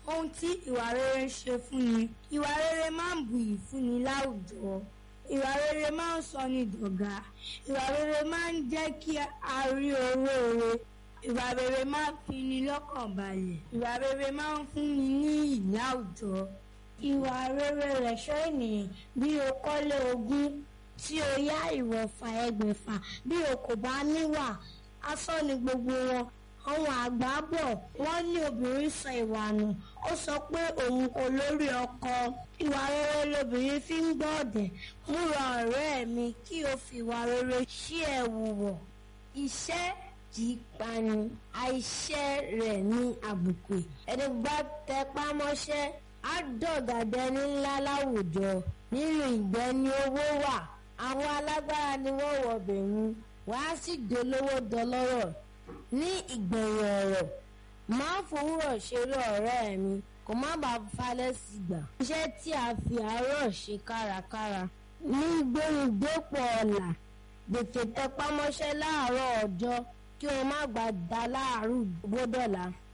ohun tí ìwà rere ń ṣe fún ni ìwà rere máa ń buyì fún ni láwùjọ ìwà rere máa ń sọ ní dọ̀gá ìwà rere máa ń jẹ́ kí a rí oore ìwà rere máa ń fi ni lọ́kàn balẹ̀ ìwà rere máa ń fún ni ní ìyí àwùjọ ìwà rere lẹ̀ṣọ́ ènìyàn bí o kọ́lé ogún tí o yá ìwọ̀fà ẹgbẹ̀fà bí o kò bá níwà asán ni gbogbo wọn àwọn àgbà bọ̀ wọ́n ní obìnrin sọ ìwà nù ó sọ pé òun kò lórí ọkọ ìwà rere lobìnrin fi ń gbọ́ ọ̀dẹ̀ múra ọ̀rẹ́ mi kí o fi ìwà rere ṣí ẹ wùwọ̀ iṣẹ́ kì í pani àìṣẹ́ rẹ̀ ní àbùkù ẹni bá tẹpá mọ́ṣẹ́ á dọ̀gàdẹ ní ńlá láwùjọ nínú ìgbẹ́ ni owó wà àwọn alágbára ni wọ́n wọ̀ bẹ̀rù wàá sì dolówó dọlọ́rọ̀ ní ìgbẹ̀yìn ọ̀rọ̀ máa fòwúrọ̀ ṣeré ọ̀rẹ́ mi kò má bàa falẹ̀ sí gbà. iṣẹ́ tí a fi àárọ̀ ṣe kárakára ní gbóhùndépò ọ̀la gbètè tẹpámọ́ṣẹ́ láàárọ̀ ọjọ́ kí o má gbà dá láàárọ̀ gbódọ̀la.